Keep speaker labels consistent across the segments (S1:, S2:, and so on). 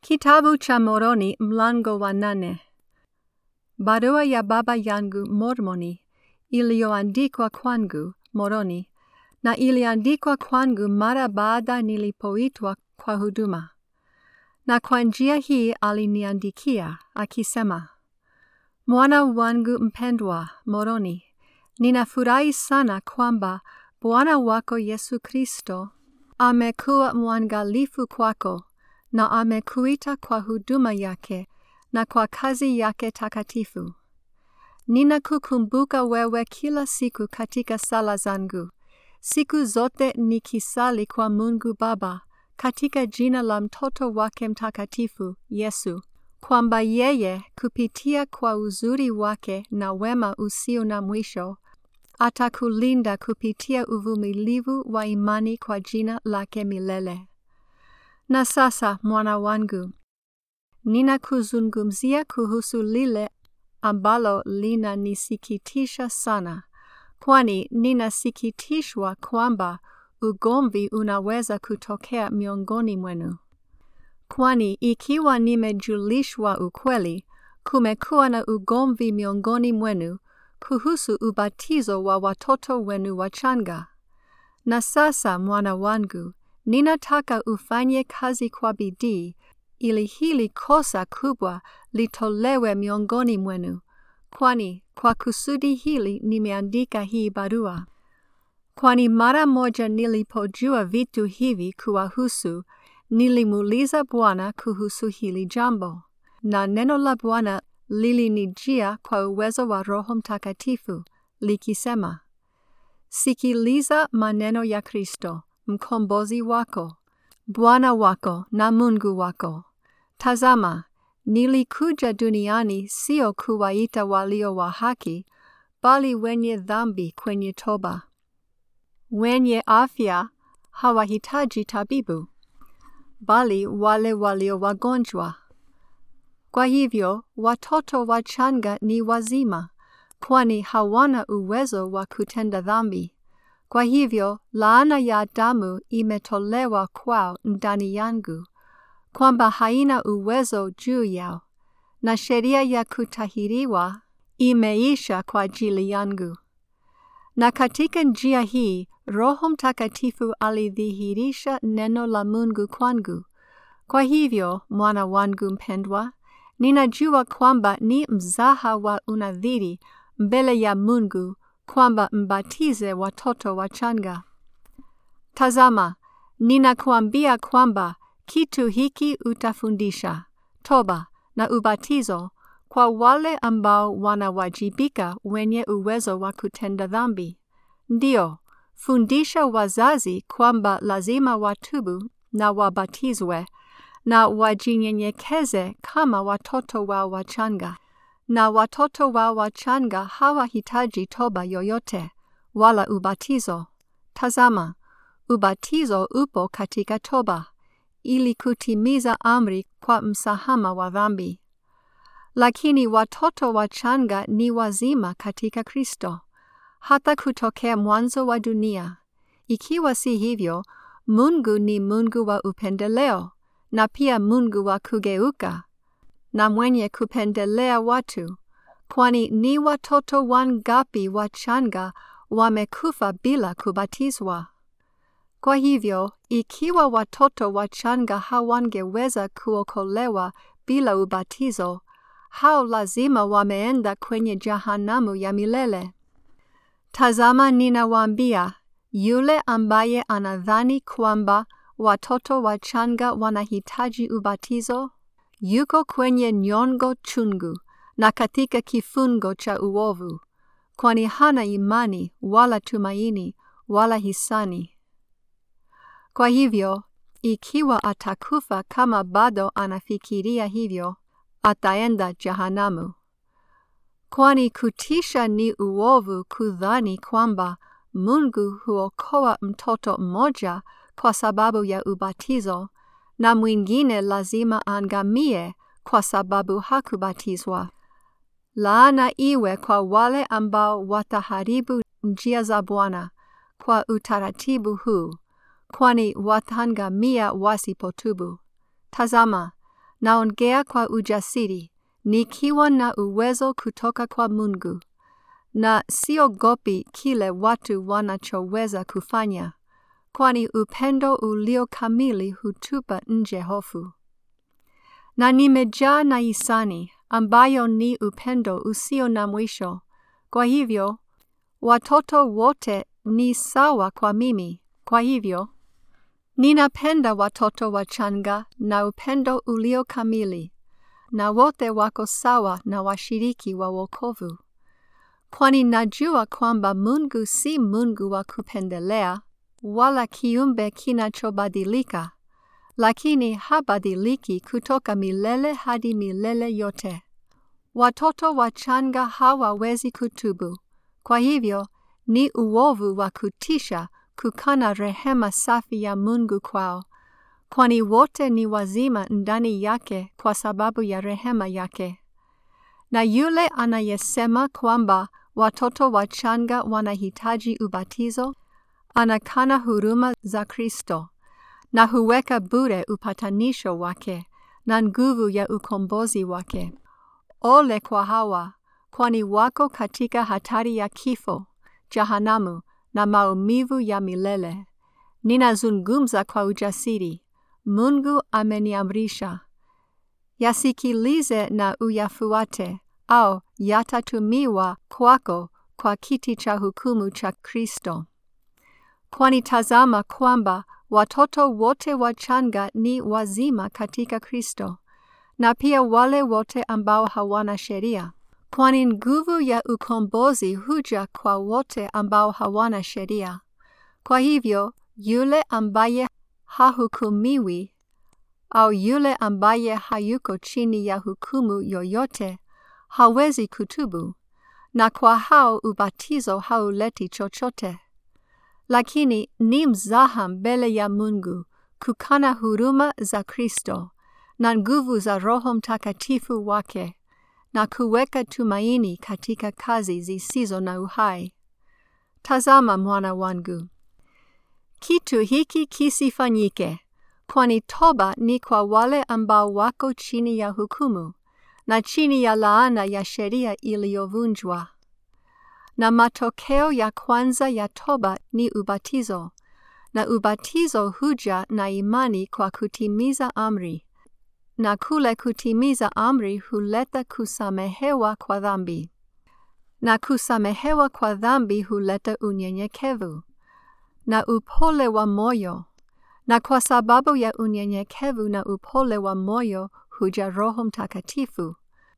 S1: Kitabu cha Moroni mlango wa nane. Barua ya baba yangu Mormoni iliyoandikwa kwangu Moroni na iliandikwa kwangu mara baada nilipoitwa kwa huduma. Na kwa njia hii aliniandikia akisema, Mwana wangu mpendwa Moroni, ninafurahi sana kwamba Bwana wako Yesu Kristo amekuwa mwangalifu kwako na amekuita kwa huduma yake na kwa kazi yake takatifu. Ninakukumbuka wewe kila siku katika sala zangu, siku zote nikisali kwa Mungu Baba katika jina la mtoto wake mtakatifu Yesu, kwamba yeye kupitia kwa uzuri wake na wema usio na mwisho atakulinda kupitia uvumilivu wa imani kwa jina lake milele. Na sasa mwana wangu, ninakuzungumzia kuhusu lile ambalo linanisikitisha sana, kwani ninasikitishwa kwamba ugomvi unaweza kutokea miongoni mwenu. Kwani ikiwa nimejulishwa ukweli, kumekuwa na ugomvi miongoni mwenu kuhusu ubatizo wa watoto wenu wachanga. Na sasa mwana wangu, ninataka ufanye kazi kwa bidii ili hili kosa kubwa litolewe miongoni mwenu, kwani kwa kusudi hili nimeandika hii barua. Kwani mara moja nilipojua vitu hivi kuwahusu, nilimuuliza Bwana kuhusu hili jambo, na neno la Bwana lilinijia kwa uwezo wa Roho Mtakatifu likisema, Sikiliza maneno ya Kristo, mkombozi wako, Bwana wako na Mungu wako. Tazama, nilikuja duniani sio kuwaita walio wa haki, bali wenye dhambi kwenye toba. Wenye afya hawahitaji tabibu, bali wale walio wagonjwa. Kwa hivyo, watoto wachanga ni wazima, kwani hawana uwezo wa kutenda dhambi. Kwa hivyo, laana ya damu imetolewa kwao ndani yangu, kwamba haina uwezo juu yao, na sheria ya kutahiriwa imeisha kwa ajili yangu. Na katika njia hii, Roho Mtakatifu alidhihirisha neno la Mungu kwangu. Kwa hivyo, mwana wangu mpendwa, ninajua kwamba ni mzaha wa unadhiri mbele ya Mungu kwamba mbatize watoto wachanga. Tazama, ninakuambia kwamba kitu hiki utafundisha, toba na ubatizo kwa wale ambao wanawajibika wenye uwezo wa kutenda dhambi. Ndio, fundisha wazazi kwamba lazima watubu na wabatizwe na wajinyenyekeze kama watoto wao wachanga. Na watoto wao wachanga hawahitaji toba yoyote wala ubatizo. Tazama, ubatizo upo katika toba ili kutimiza amri kwa msahama wa dhambi. Lakini watoto wachanga ni wazima katika Kristo hata kutokea mwanzo wa dunia. Ikiwa si hivyo, Mungu ni Mungu wa upendeleo na pia Mungu wa kugeuka na mwenye kupendelea watu, kwani ni watoto wangapi wachanga wamekufa bila kubatizwa. Kwa hivyo, ikiwa watoto wachanga hawangeweza kuokolewa bila ubatizo, hao lazima wameenda kwenye jahanamu ya milele. Tazama, ninawaambia, yule ambaye anadhani kwamba watoto wachanga wanahitaji ubatizo, yuko kwenye nyongo chungu na katika kifungo cha uovu, kwani hana imani wala tumaini wala hisani. Kwa hivyo, ikiwa atakufa kama bado anafikiria hivyo, ataenda jahanamu. Kwani kutisha ni uovu kudhani kwamba Mungu huokoa mtoto mmoja kwa sababu ya ubatizo na mwingine lazima angamie kwa sababu hakubatizwa. Laana iwe kwa wale ambao wataharibu njia za Bwana kwa utaratibu huu, kwani watangamia wasipotubu. Tazama, naongea kwa ujasiri, nikiwa na uwezo kutoka kwa Mungu, na siogopi kile watu wanachoweza kufanya, kwani upendo ulio kamili hutupa nje hofu. Na nimejaa na hisani, ambayo ni upendo usio na mwisho. Kwa hivyo, watoto wote ni sawa kwa mimi. Kwa hivyo, ninapenda watoto wachanga na upendo ulio kamili, na wote wako sawa na washiriki wa wokovu. Kwani najua kwamba Mungu si Mungu wa kupendelea, wala kiumbe kinachobadilika, lakini habadiliki kutoka milele hadi milele yote. Watoto wachanga hawawezi kutubu. Kwa hivyo, ni uovu wa kutisha kukana rehema safi ya Mungu kwao, kwani wote ni wazima ndani yake kwa sababu ya rehema yake. Na yule anayesema kwamba watoto wachanga wanahitaji ubatizo, anakana huruma za Kristo na huweka bure upatanisho wake na nguvu ya ukombozi wake. Ole kwa hawa, kwani wako katika hatari ya kifo, jahanamu na maumivu ya milele. Ninazungumza kwa ujasiri. Mungu ameniamrisha. Yasikilize na uyafuate, au yatatumiwa kwako kwa kiti cha hukumu cha Kristo. Kwani tazama kwamba watoto wote wachanga ni wazima katika Kristo, na pia wale wote ambao hawana sheria. Kwani nguvu ya ukombozi huja kwa wote ambao hawana sheria. Kwa hivyo, yule ambaye hahukumiwi au yule ambaye hayuko chini ya hukumu yoyote hawezi kutubu, na kwa hao ubatizo hauleti chochote. Lakini ni mzaha mbele ya Mungu kukana huruma za Kristo na nguvu za Roho Mtakatifu wake na kuweka tumaini katika kazi zisizo na uhai. Tazama mwana wangu, kitu hiki kisifanyike, kwani toba ni kwa wale ambao wako chini ya hukumu na chini ya laana ya sheria iliyovunjwa. Na matokeo ya kwanza ya toba ni ubatizo, na ubatizo huja na imani kwa kutimiza amri na kule kutimiza amri huleta kusamehewa kwa dhambi, na kusamehewa kwa dhambi huleta unyenyekevu na upole wa moyo, na kwa sababu ya unyenyekevu na upole wa moyo huja Roho Mtakatifu,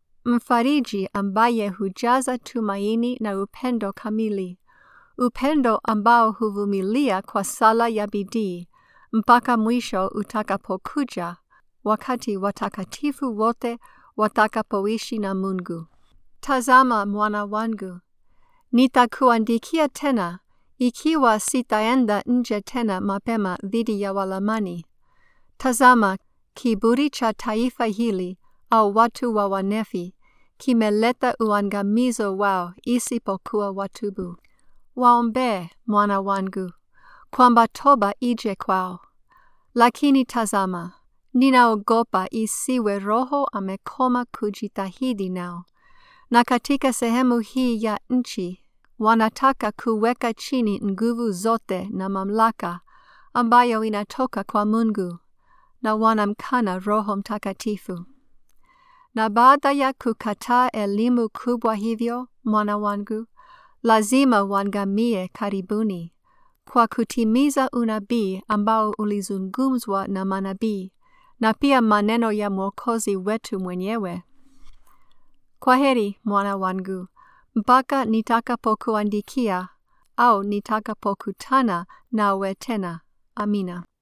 S1: mfariji ambaye hujaza tumaini na upendo kamili, upendo ambao huvumilia kwa sala ya bidii mpaka mwisho utakapokuja wakati watakatifu wote watakapoishi na Mungu. Tazama mwana wangu, nitakuandikia tena ikiwa sitaenda nje tena mapema dhidi ya Walamani. Tazama, kiburi cha taifa hili au watu wa Wanefi kimeleta uangamizo wao isipokuwa watubu. Waombee, mwana wangu, kwamba toba ije kwao. Lakini tazama, ninaogopa isiwe Roho amekoma kujitahidi nao, na katika sehemu hii ya nchi wanataka kuweka chini nguvu zote na mamlaka ambayo inatoka kwa Mungu, na wanamkana Roho Mtakatifu. Na baada ya kukataa elimu kubwa hivyo, mwana wangu, lazima wangamie karibuni, kwa kutimiza unabii ambao ulizungumzwa na manabii na pia maneno ya Mwokozi wetu mwenyewe. Kwa heri mwana wangu, mpaka nitakapokuandikia au nitakapokutana nawe tena. Amina.